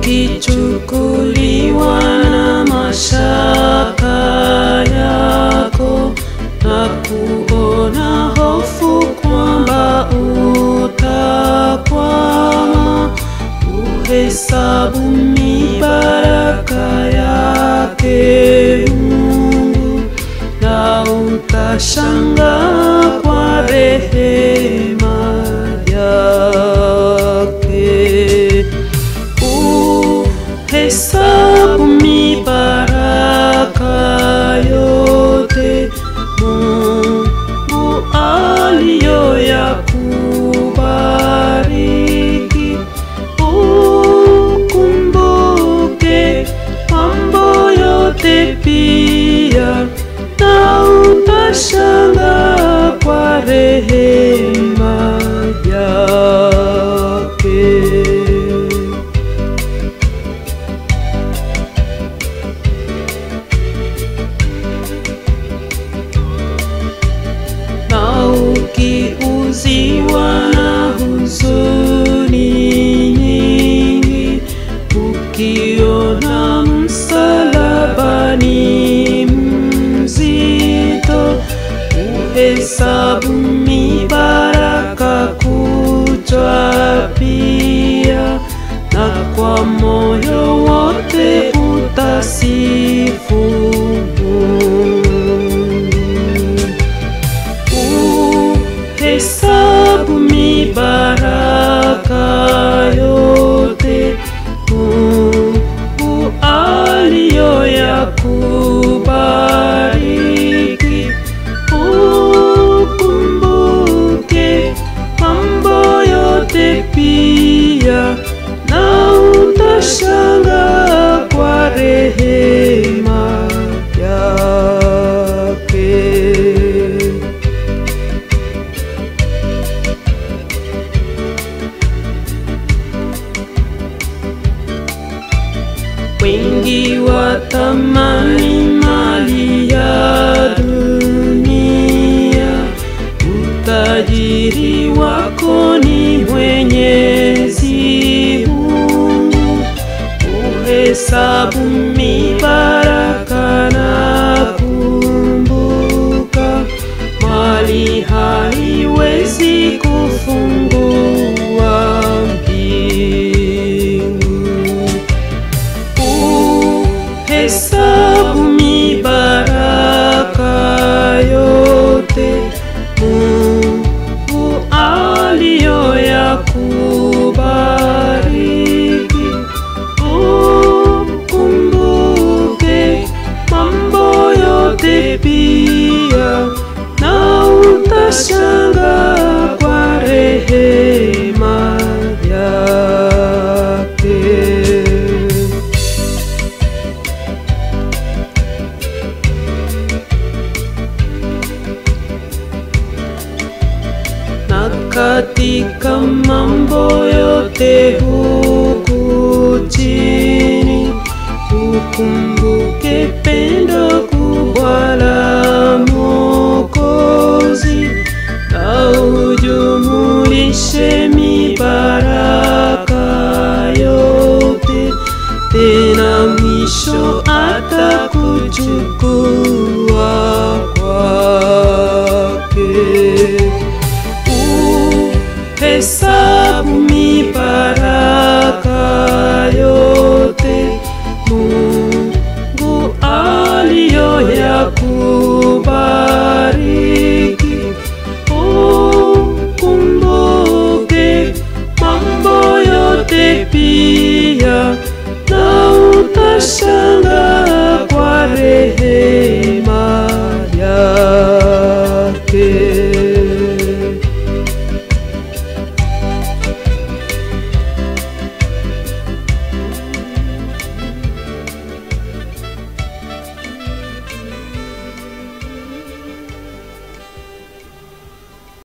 ukichukuliwa na mashaka yako na kuona hofu kwamba utakwama, uhesabu mibaraka yake Mungu na utashangaa kwa rehema yake. Uhesabu mibaraka yote Mungu aliyoyakubariki. Ukumbuke mambo yote pia, na utashangaa kwa rehema yake. na ukiuziwa na huzuni nyingi, ukiona msalabani mzito, uhesabu mibaraka kuchwa pia, na kwa moyo wote utasifu Mungu. Uhesabu mibaraka yote Mungu aliyoyakubariki. Ukumbuke mambo yote pia, na utashangaa kwa rehema yake. Wengi watamani mali ya dunia, utajiri wako ni Mwenyezi Mungu. Uhesabu mibaraka na kumbuka, mali haiwezi kufungua mbingu. Uhesabu mibaraka yote Mungu aliyoyakubariki. Ukumbuke mambo yote pia, na utashangaa kwa rehema yake. na katika mambo yote huku chini, ukumbuke pendo kubwa la Mwokozi, na ujumulishe mibaraka yote, tena mwisho atakuchukua kwake. Uhesabu mibaraka yote Mungu aliyoyakubariki. Ukumbuke mambo yote pia, na utashangaa kwa rehema